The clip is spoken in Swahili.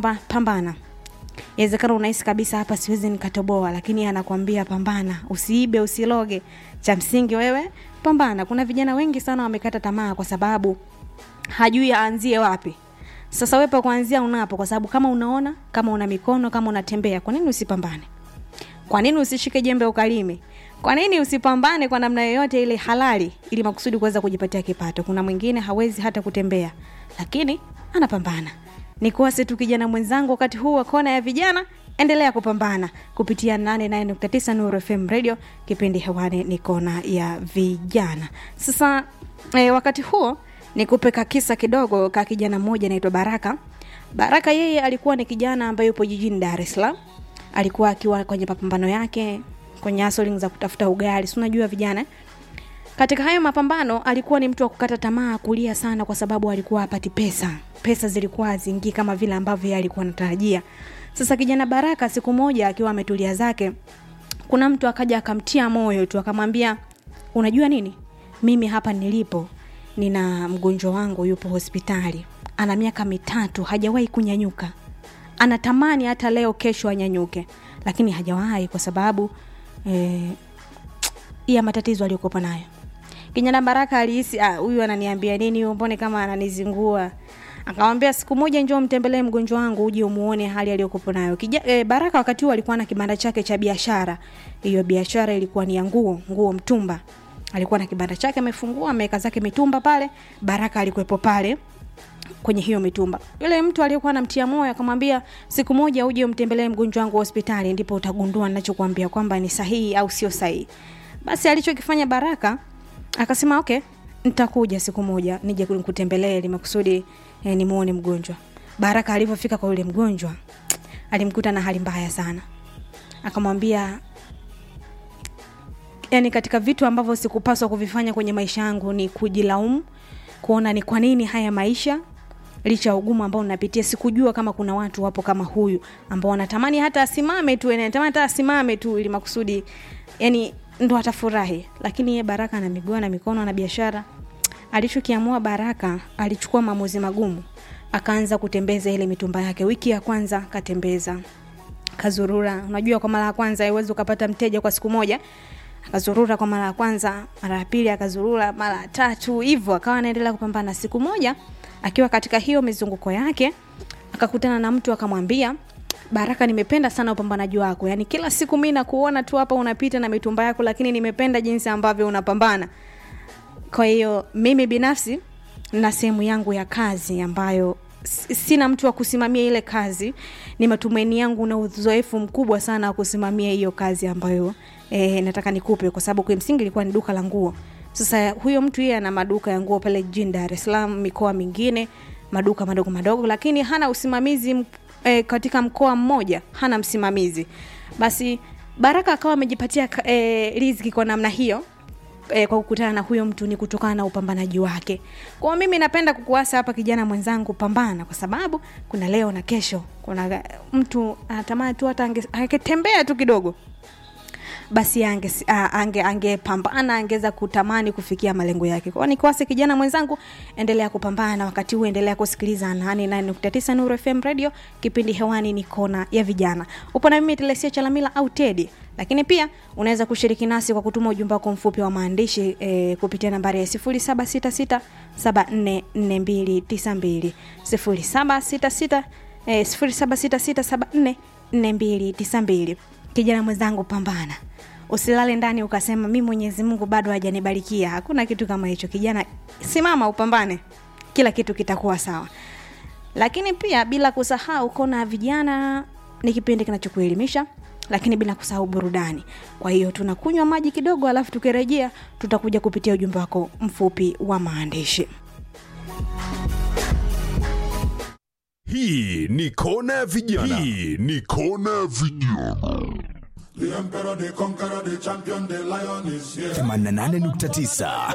kwamba pambana inawezekana unahisi kabisa hapa siwezi nikatoboa lakini anakwambia pambana usiibe usiloge cha msingi wewe pambana kuna vijana wengi sana wamekata tamaa kwa sababu hajui aanzie wapi sasa wewe pa kuanzia unapo kwa sababu kama unaona kama una mikono kama unatembea kwa nini usipambane kwa nini usishike jembe ukalime kwa nini usipambane kwa namna yoyote ile halali ili makusudi kuweza kujipatia kipato kuna mwingine hawezi hata kutembea lakini anapambana nikuase tu kijana mwenzangu wakati huu wa kona ya vijana endelea kupambana kupitia 89 Nuru FM radio kipindi hewani ni kona ya vijana sasa e, wakati huo nikupe kakisa kidogo ka kijana mmoja anaitwa baraka baraka yeye alikuwa ni kijana ambaye yupo jijini dar es salaam alikuwa akiwa kwenye mapambano yake kwenye hustling za kutafuta ugali si unajua vijana eh? katika hayo mapambano alikuwa ni mtu wa kukata tamaa kulia sana kwa sababu alikuwa apati pesa pesa zilikuwa haziingii kama vile ambavyo yeye alikuwa anatarajia sasa kijana baraka siku moja akiwa ametulia zake kuna mtu akaja akamtia moyo tu akamwambia unajua nini mimi hapa nilipo nina mgonjwa wangu yupo hospitali ana miaka mitatu hajawahi kunyanyuka anatamani hata leo kesho anyanyuke lakini hajawahi kwa sababu eh, ya matatizo aliyokuwa nayo kijana baraka alihisi "Ah, huyu ananiambia nini huyu mbone kama ananizingua akamwambia siku moja njoo mtembelee mgonjwa wangu uje umuone hali aliyokuwa nayo Kija, e, baraka wakati huo alikuwa na kibanda chake cha biashara hiyo biashara ilikuwa ni ya nguo nguo mtumba alikuwa na kibanda chake amefungua ameweka zake mitumba pale baraka alikuwepo pale kwenye hiyo mitumba yule mtu aliyekuwa anamtia moyo akamwambia siku moja uje umtembelee mgonjwa wangu hospitali ndipo utagundua ninachokuambia kwamba ni sahihi au sio sahihi basi alichokifanya baraka akasema okay nitakuja siku moja nije kutembelee ili makusudi eh, nimuone mgonjwa baraka alivyofika kwa yule mgonjwa alimkuta na hali mbaya sana akamwambia yani katika vitu ambavyo sikupaswa kuvifanya kwenye maisha yangu ni kujilaumu kuona ni kwa nini haya maisha licha ya ugumu ambao napitia sikujua kama kuna watu wapo kama huyu ambao wanatamani hata asimame tu yani anatamani hata asimame tu ili makusudi yani ndo atafurahi lakini ye baraka na miguu na mikono na biashara alichokiamua baraka alichukua maamuzi magumu akaanza kutembeza ile mitumba yake wiki ya kwanza katembeza kazurura unajua kwa mara ya kwanza haiwezi ukapata mteja kwa siku moja akazurura kwa mara ya kwanza mara ya pili akazurura mara ya tatu hivyo akawa anaendelea kupambana siku moja akiwa katika hiyo mizunguko yake akakutana na mtu akamwambia baraka nimependa sana upambanaji wako yaani kila siku mi nakuona tu hapa unapita na mitumba yako lakini nimependa jinsi ambavyo unapambana kwa hiyo mimi binafsi na sehemu yangu ya kazi ambayo s- sina mtu wa kusimamia ile kazi ni matumaini yangu na uzoefu mkubwa sana wa kusimamia hiyo kazi ambayo e, nataka nikupe kwa sababu kimsingi ilikuwa ni duka la nguo sasa huyo mtu yeye ana maduka ya nguo pale jijini dar es salaam mikoa mingine maduka madogo madogo lakini hana usimamizi m- e, katika mkoa mmoja hana msimamizi basi baraka akawa amejipatia ka- e, riziki kwa namna hiyo e, kwa kukutana na huyo mtu ni kutokana na upambanaji wake kwao mimi napenda kukuasa hapa kijana mwenzangu pambana kwa sababu kuna leo na kesho kuna mtu anatamani tu hata ange- angetembea tu kidogo basi ange ange angepambana angeweza kutamani kufikia malengo yake kwao nikiwase kijana mwenzangu endelea kupambana wakati huu endelea kusikiliza 89 nuru fm radio kipindi hewani ni kona ya vijana upo na mimi telesia chalamila au tedi lakini pia unaweza kushiriki nasi kwa kutuma ujumbe wako mfupi wa maandishi e, kupitia nambari ya 766 744292 766 eh, 0766 744292 kijana mwenzangu pambana usilale ndani ukasema mi mwenyezi mungu bado hajanibarikia hakuna kitu kama hicho kijana simama upambane kila kitu kitakuwa sawa lakini pia bila kusahau kona vijana ni kipindi kinachokuelimisha lakini bila kusahau burudani kwa hiyo tunakunywa maji kidogo alafu tukirejea tutakuja kupitia ujumbe wako mfupi wa maandishi hii ni kona ya vijana hii ni kona ya vijana The emperor, the conqueror, the champion, the lion is here. 88.9